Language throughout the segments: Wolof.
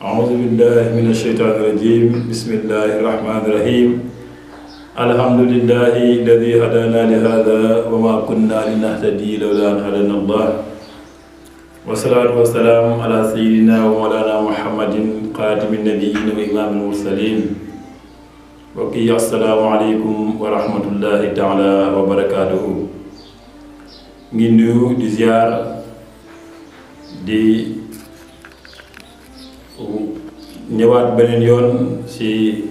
أعوذ بالله من الشيطان الرجيم بسم الله الرحمن الرحيم الحمد لله الذي هدانا لهذا وما كنا لنهتدي لولا أن هدانا الله والصلاة والسلام على سيدنا ومولانا محمد خاتم النبيين وإمام المرسلين وكي السلام عليكم ورحمة الله تعالى وبركاته ngi nuyu di ziar di ñëwaat beneen yoon ci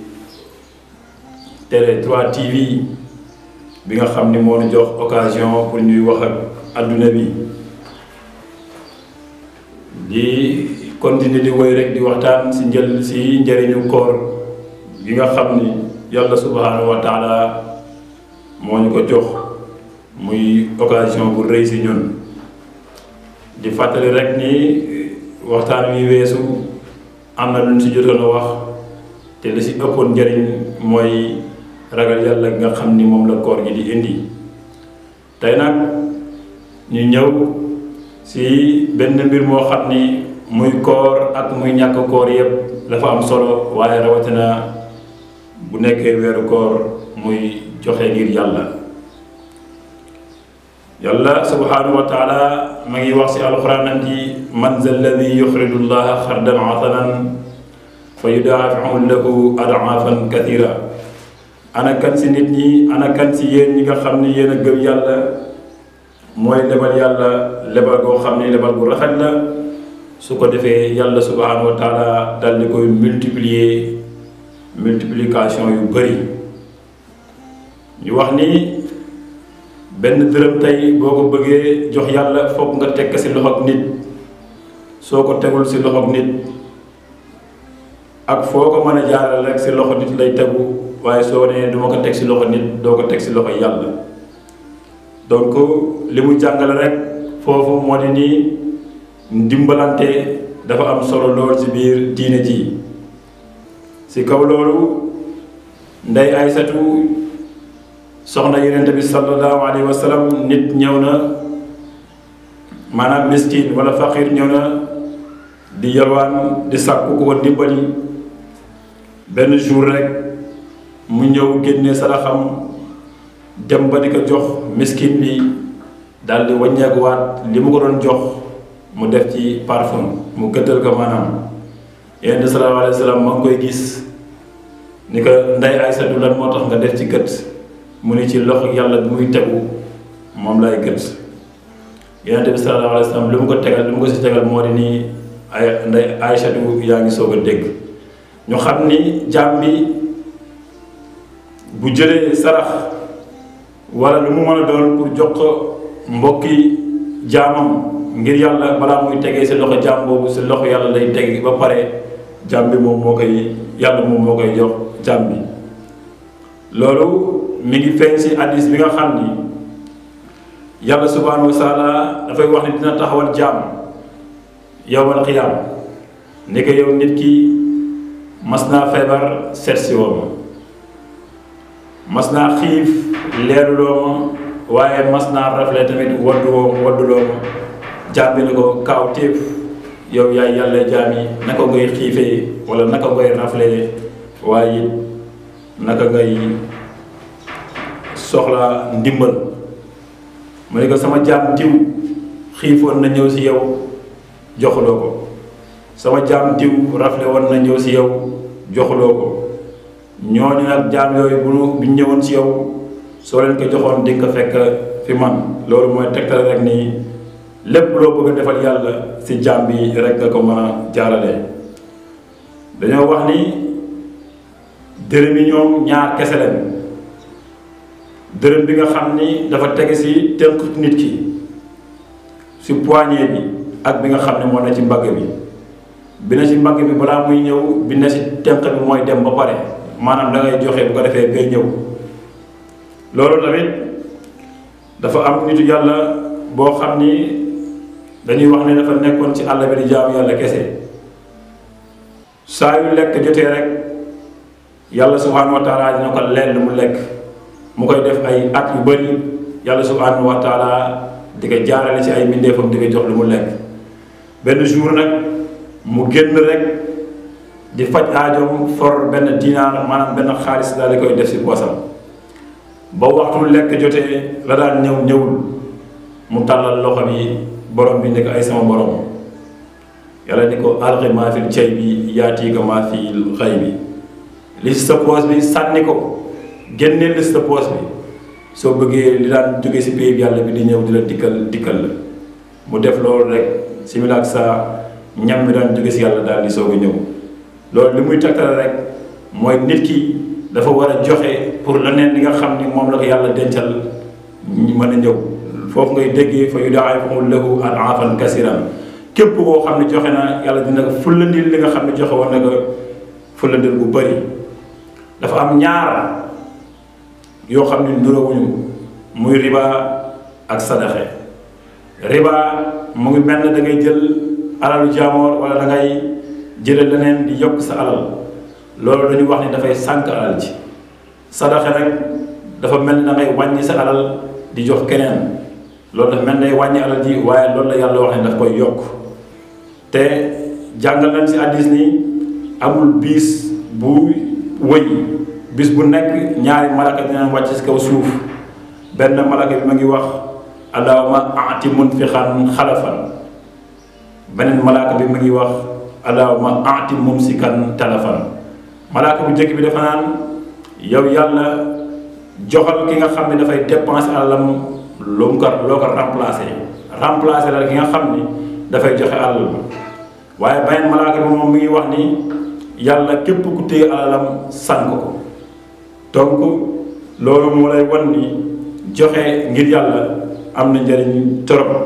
Télé 3 TV bi nga xam ni moo ñu jox occasion pour ñuy wax ak adduna bi di continuer di woy rek di waxtaan ci njël ci njëriñu koor gi nga xam ni yàlla subhanahu wa taala moo ñu ko jox muy occasion bu rëy ci ñun di fàttali rek ni waxtaan wi weesu am na lu ñu ci jotoon a wax te li ci ëppoon njëriñ mooy ragal yàlla nga xam ni moom la koor gi di indi tey nag ñu ñëw ci benn mbir moo xam ni muy koor ak muy ñàkk koor yépp dafa am solo waaye rawatina bu nekkee weeru koor muy joxe ngir yàlla yàlla subhanahu wa taala ma ngi wax ci alxuraan ji man za alladi yuxridu llaha xardan hasanan fa yudaafiu lahu adaafan kathira ana kan ci nit ñi ana kan ci yéen ñi nga xam ne yéen a gëm yàlla mooy lebal yàlla lebal goo xam ne lebal bu rafet la su ko defee yàlla subhanahu wa taala dal di koy multiplier multiplication yu bëri ñu wax ni benn dërëm tey boo ko bëggee jox yàlla foog nga teg ci loxoog nit soo ko tegul ci loxoog nit ak foo ko mën a jaaral rek ci loxo nit lay tegu waaye soo nee duma ko teg ci loxo nit doo ko teg ci loxo yàlla donc li mu jàngale rek foofu moo di nii ndimbalante dafa am solo lool ci biir diine ji ci kaw loolu ndey Aysatu soxna yonent bi sallallahu alayhi wa sallam nit ñëw na maanaam miskin wala faqir ñëw na di yalwaan di sàkku ko dimbali benn jour rek mu ñëw génne saraxam dem ba di ko jox miskin bi daal di wàññeekuwaat li mu ko doon jox mu def ci parfum mu gëddal ko maanaam yonent sallallahu alayhi wa sallam ma ngi koy gis ni ko ndey Aysatu lan moo tax nga def ci gët mu ni ci loxo yàlla bi muy tegu moom lay gët yonent bi sallallahu alayhi wa sallam li mu ko tegal li mu ko si tegal moo di nii ay nday Aysatu yaa ngi soog a dégg ñu xam ni jaam bi bu jëlee sarax wala lu mu mën a doon pour jox ko mbokki jaamam ngir yàlla balaa muy tegee si loxo jaam boobu si loxo yàlla lay teg ba pare jaam bi moom moo koy yàlla moom moo koy jox jaam bi loolu mi ngi feeñ si hadis bi nga xam ni yàlla subhanahu wa taala dafay wax ni dina taxawal jaam yowmal xiyaam ni ko yow nit ki mas naa feebar seet si woo ma mas naa xiif leeruloo ma waaye mas naa rafle tamit waddu woo wadduloo ma jaam bi ne ko kaaw téef yow yaay yàlla jaam yi naka ngay xiifee wala naka ngay rafle waaye it naka ngay soxla ndimbal mu ne ko sama jaam diw xiifoon na ñëw si yow joxuloo ko sama jaam diw rafle woon na ñëw si yow joxuloo ko ñooñu nag jaam yooyu bu bu ñëwoon si yow soo leen ko joxoon di nga ko fekk fi man loolu mooy tegtal rek nii lépp loo bëgg a defal yàlla si jaam bi rek nga ko mën a jaarale dañoo wax ni dërëm yi ñoom ñaar kese lañ dërëm bi nga xam ni dafa tege si tënk nit ki si poignée bi ak bi nga xam ne moo na ci mbagg bi bi na ci mbagg bi balaa muy ñëw bi na si tënk bi mooy dem ba pare maanaam da ngay joxe bu ko defee bay ñëw loolu tamit dafa am nitu yàlla boo xam ni dañuy wax ne dafa nekkoon ci àll bi di jaamu yàlla kese saa yu lekk jotee rek yàlla subhanahu wa taala dina ko leen lu mu lekk mu koy def ay at yu bëri yàlla subhanahu wa taala di ko jaarale ci ay mbindeefam di ko jox lu mu lekk benn jour nag mu génn rek di faj aajoom for benn dinaar maanaam benn xaalis daal di koy def si poosam ba waxtu lekk jotee la daan ñëw ñëwul mu tàllal loxo bi borom bi nekk ay sama borom yàlla ni ko alxi maa fil cay bi yaati ko maa fil xay bi li si sa poos bi sànni ko génneel li si sa poos bi soo bëggee li daan jóge si pays bi yàlla bi di ñëw di la dikkal dikkal la mu def loolu rek simila ak sa ñam bi daan jóge si yàlla daal di soog a ñëw loolu li muy tegtale rek mooy nit ki dafa war a joxe pour leneen li nga xam ni moom la ko yàlla dencal mën a ñëw foofu ngay déggee fa yudaa'ifu lahu ad'aafan kasiiran képp koo xam ne joxe na yàlla dina ko fullandil li nga xam ne joxe woon na ko fullandil bu bëri dafa am ñaar yoo xam ne nuróowuñu muy riba ak sadaxe riba mu ngi mel ne da ngay jël alalu jaamoor wala da ngay jële leneen di yokk sa alal loolu dañu wax ni dafay sànq alal ji sadaxe rek dafa mel ni da ngay wàññi sa alal di jox keneen loolu dafa mel ne day wàññi alal ji waaye loolu la yàlla wax ne daf koy yokk te jàngal nañ si hadiis ni amul biis bu wëy bis bu nekk ñaari malaka dina wàcc si kaw suuf benn malaka bi ma ngi wax allahumma aati munfiqan xalafan beneen malaka bi ma ngi wax allahumma aati mumsikan talafan malaka bu njëkk bi dafa naan yow yàlla joxal ki nga xam ne dafay dépenser alalam lu mu ko loo ko remplacer remplacer la ki nga xam ni dafay joxe alal waaye beneen malaka bi moom mi ngi wax ni yàlla képp ku téye alalam sànk ko donc loolu moo lay wan ni joxe ngir yàlla am na njëriñ torop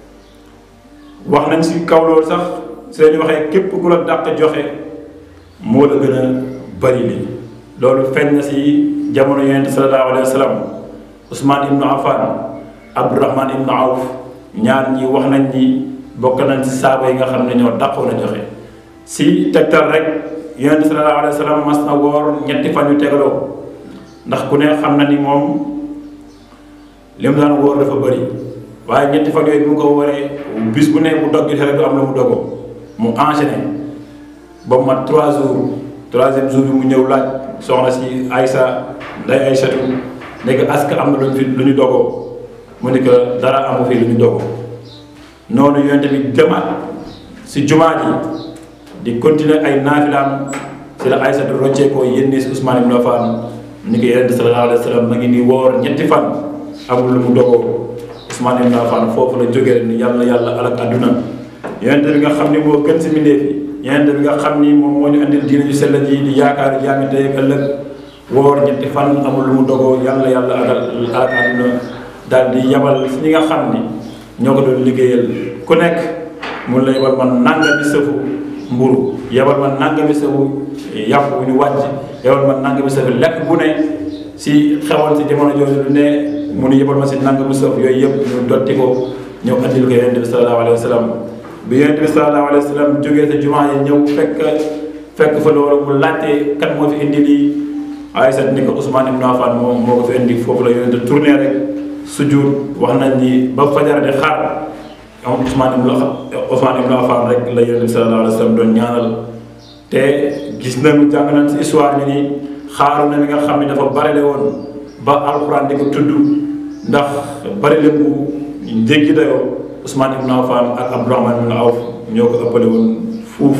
wax nañ si kaw loolu sax seen waxee képp ku la dàq joxe moo la gën a bari li loolu feeñ na si jamono yonent sallallahu alayhi wa sallam Ousmane ibnu Affan Abdourahman ibnu Awf ñaar ñi wax nañ ni bokk nañ si saaba yi nga xam ne ñoo dàqoon a joxe si tegtal rek yonent sallallahu alayhi wa sallam mas na woor ñetti fan yu tegaloo ndax ku ne xam na ni moom li mu daan wóor dafa bëri waaye ñetti fan yooyu bu mu ko wóoree bis bu ne bu dog gi rek du am la mu dogoo mu enchaîné ba mu mat trois jours troisième jour bi mu ñëw laaj soxna si Aysa nday Aysatu nekk est-ce que am na lu ñu fi lu ñu dogoo mu ne que dara amu fi lu ñu dogoo noonu yonent bi demaat si jumaa ji di continuer ay naafilaam si la Aysatu roccee ko yénni si Ousmane ibn Affan ni ko yonent sallallahu alayhi wa sallam ma ngi ni woor ñetti fan amul lu mu dogoo Ousmane ibn Affan foofu la jógee ni yàlla yàlla alak àdduna yonent bi nga xam ni moo gën si mbindéef yi yonent bi nga xam ni moom moo ñu andil diina ju sell ji di yaakaar jaami tey ak ëllëg woor ñetti fan amul lu mu dogoo yàlla yàlla alak alak àdduna daal di yabal si ñi nga xam ni ñoo ko doon liggéeyal ku nekk mun la yabal man nangami sëfu mburu yabal man nangami sëfu yàpp bu ñu wàcc yabal man nangami sëfu lekk bu ne si xewal si jamono jooju lu ne mu nu yebal ma si nangami sëf yooyu yëpp ñu dotti ko ñëw andil ko yonent bi sallallahu alayhi wa sallam bi yonent bi sallallahu alayhi wa sallam jógee sa jumaa yi ñëw fekk fekk fa loolu mu laajte kan moo fi indi lii Aysa ni ko Ousmane ibn Affan moom moo ko fi indi foofu la yonent tourné rek sujud wax nañ ni ba fajar di xaar am Ousmane ibn Ousmane ibn Affan rek la yonent bi sallallahu alayhi wa sallam doon ñaanal te gis nañu jàng nañ si histoire bi ni xaaru na mi nga xam ne dafa barile woon ba alxuraan di ko tudd ndax barile bu jéggi dayoo Ousmane ibn Affan ak Abdourahman ibn Awf ñoo ko ëppale woon fuuf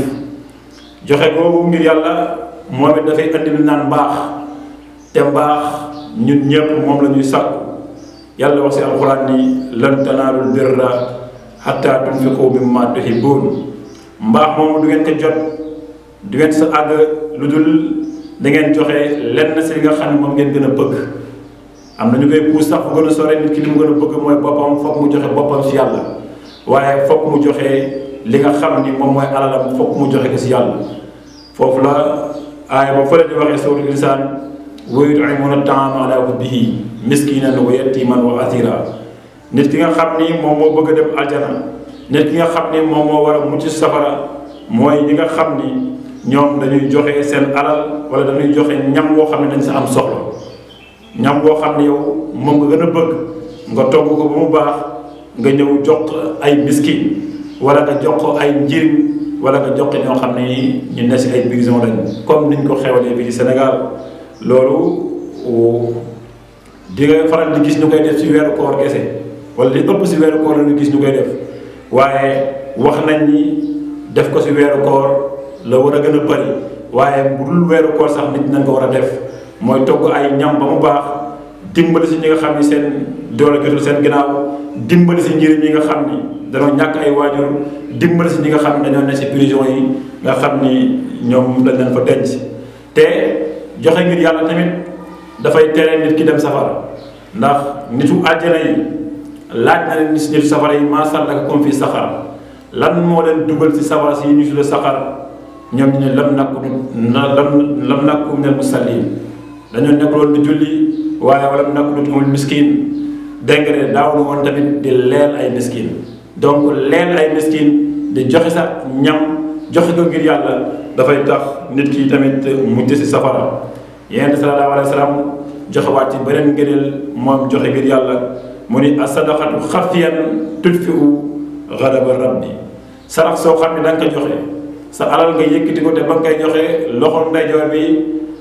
joxe googu ngir yàlla moom it dafay andi lu naan mbaax te mbaax ñun ñëpp moom la ñuy sàkku yàlla wax si alxuraan ni lan tanaalul birra hatta tunfiqu mimma tuhibbuun mbaax moomu du ngeen ko jot du ngeen sa àgg lu dul da ngeen joxe lenn si li nga xam ne moom ngeen gën a bëgg am na ñu koy puus sax fu gën a sore nit ki li mu gën a bëgg mooy boppam foog mu joxe boppam si yàlla waaye foog mu joxe li nga xam ni moom mooy alalam foog mu joxe ko si yàlla foofu la aaya ba fële di waxee sawtul insaan wa yut'imuuna ta'aama alaa hubbihi miskiinan wa yatiiman wa asiira nit ki nga xam ni moom moo bëgg a dem aljana nit ki nga xam ni moom moo war a mucc safara mooy ñi nga xam ni ñoom dañuy joxe seen alal wala dañuy joxe ñam woo xam ne dañ sa am soxla ñam woo xam ne yow moom nga gën a bëgg nga togg ko ba mu baax nga ñëw jox ay miskin wala nga jox ko ay njirim wala nga jox ñoo xam ne ñu ne si ay prison lañ comme niñ ko xewalee fii ci Sénégal loolu di nga faral di gis ñu koy def si weeru koor kese wala li ëpp si weeru koor la ñu gis ñu koy def waaye wax nañ ni def ko si weeru koor la war a gën a bëri waaye bu dul weeru koor sax nit nañ ko war a def mooy togg ay ñam ba mu baax dimbali si ñi nga xam ni seen doole jotul seen ginnaaw dimbali si njëriñ ñi nga xam ni dañoo ñàkk ay waajur dimbali si ñi nga xam ni dañoo ne si prison yi nga xam ni ñoom dañ leen fa denc te joxe ngir yàlla tamit dafay tere nit ki dem safara ndax nitu àjjana yi laaj na leen nitu safara yi maa sallakakum fi saxar lan moo leen dugal si safara si ñu tuddee saxar ñoom ñu ne lam nakku na lam lam nakku minal musallin dañoo nekk loolu di julli waaye wala mu nakku nutumul miskin dégg nga ne daawul woon tamit di leel ay miskin donc leel ay miskin di joxe sa ñam joxe ko ngir yàlla dafay tax nit ki tamit mujj si safara yonent sallallahu alayhi wa sallam joxe waat ci beneen ngëneel moom joxe ngir yàlla mu ni asadaqatu xafiyan tudfiu gadaba rabbi sarax soo xam ne da nga ko joxe sa alal nga yëkkati ko te ba nga koy joxe loxo ndeyjoor bi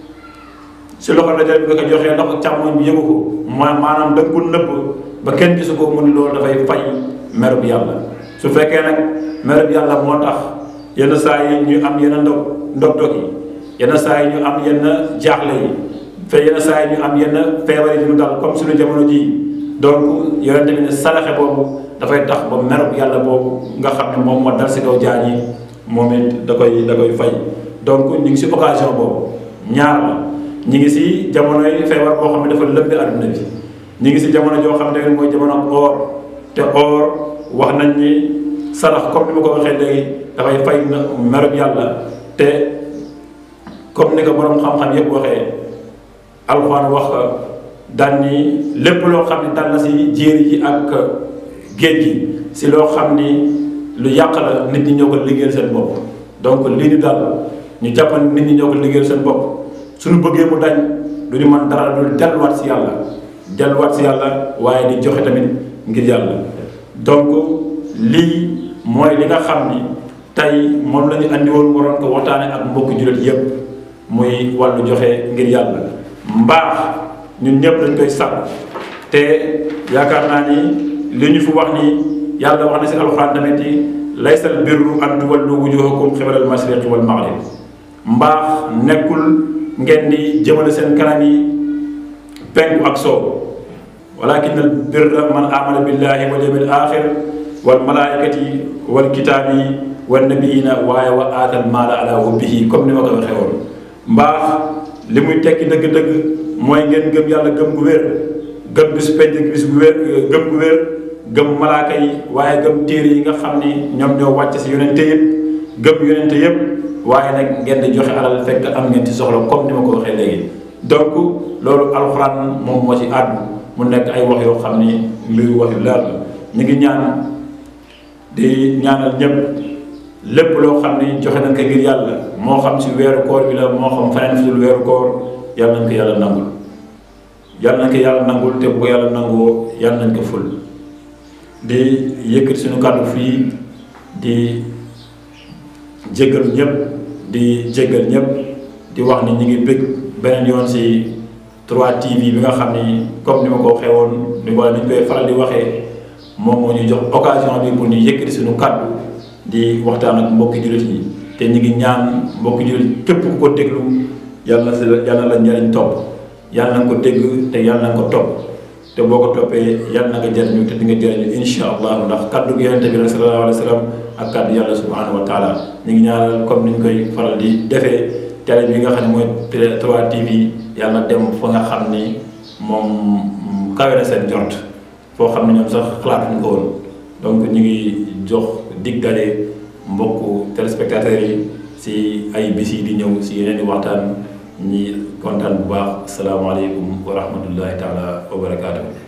si loxo ndeyjoor bi nga ko joxee loxo càmmoñ bi yëgu ko ma maanaam da nga ko nëbb ba kenn gisu ko mu ni loolu dafay fay merub yàlla su fekkee nag merub yàlla moo tax yenn saa yi ñu am yenn ndog ndog-ndog yi yenn saa yi ñu am yenn jaaxle yi fe yenn saa yi ñu am yenn feebar yi ñu dal comme suñu jamono ji donc yonente bi ne saraxe boobu dafay tax ba merub yàlla boobu nga xam ne moom moo dal si kaw jaan yi moom it da koy da koy fay donc ñu ngi si occasion boobu ñaar la ñu ngi si jamonoy feebar boo xam ne dafa lëmbi àdduna bi ñu ngi si jamono joo xam ne mooy jamono or te or wax nañ ni sarax comme ni ma ko waxee léegi dafay fay na merub yàlla te comme ni ko borom xam-xam yépp waxee alxuraan wax daan ni lépp loo xam ne dal na si jéeri ji ak géej gi si loo xam ni lu yàq la nit ñi ñoo ko liggéeyal seen bopp donc lii ñu dal ñu jàppan nit ñi ñoo ko liggéeyal seen bopp suñu bëggee mu dañ du ñu mën dara dul delluwaat si yàlla delluwaat si yàlla waaye di joxe tamit ngir yàlla donc lii mooy li nga xam ni tey moom la ñu andi woon waroon ko waxtaane ak mbokki jullit yépp muy wàllu joxe ngir yàlla mbaax ñun ñëpp dañ koy sàkk te yaakaar naa ni li ñu fi wax ni yàlla wax na si alxuraan tamit yi laysal birru an tuwallu wujuhakum xibalal mashriqi wal maghrib mbaax nekkul ngeen di jëmale seen kanam yi penku ak soow walakin al birra man amana billahi wal yawmil axir wal malaikati wal kitaabi wan nabiyina waaye wa aatal maala ala hubbihi comme ni ma ko waxee woon mbaax li muy tekki dëgg-dëgg mooy ngeen gëm yàlla gëm gu wér gëm bis penc bis gu wér gëm gu wér gëm malaaka yi waaye gëm téere yi nga xam ni ñoom ñoo wàcc si yonente yëpp gëm yonente yëpp waaye nag ngeen di joxe alal fekk am ngeen ci soxla comme ni ma ko waxee léegi donc loolu alxuraan moom moo ci àddu mu nekk ay wax yoo xam ni mbir wax yu leer la ñu ngi ñaan di ñaanal ñëpp lépp loo xam ni joxe nañ ko ngir yàlla moo xam si weeru koor bi la moo xam feneen fi dul weeru koor yàlla nañ ko yàlla nangul yàlla nañ ko yàlla nangul te bu ko yàlla nangoo yàlla nañ ko ful di yëkkati suñu kàddu fii di jéggal ñëpp di jéggal ñëpp di wax ni ñu ngi bëgg beneen yoon si 3TV bi nga xam ni comme ni ma ko waxee woon ni wala ni ñu koy faral di waxee moom moo ñu jox occasion bi pour ñu yëkkati suñu kàddu di waxtaan ak mbokki jullit yi te ñu ngi ñaan mbokki jullit képp ku ko déglu yàlla na si yàlla na la njariñ topp yàlla na nga ko dégg te yàlla na nga ko topp te boo ko toppee yàlla na nga jëriñu te di nga jëriñu insha allah ndax kaddu gi yonente bi la sallallahu alayhi wa sallam ak kaddu yàlla subhanahu wa taala ñu ngi ñaanal comme ni ñu koy faral di defee télé bi nga xam ne mooy 3TV yàlla dem fa nga xam ni moom kawe na seen jort foo xam ne ñoom sax xalaatuñu ko woon donc ñu ngi jox dig dalee mbokku téléspectateurs yi si ay bis yi di ñëw si yeneen i waxtaan ñi kontaan bu baax asalaamaaleykum wa rahmatullahi taala wa barakaatu.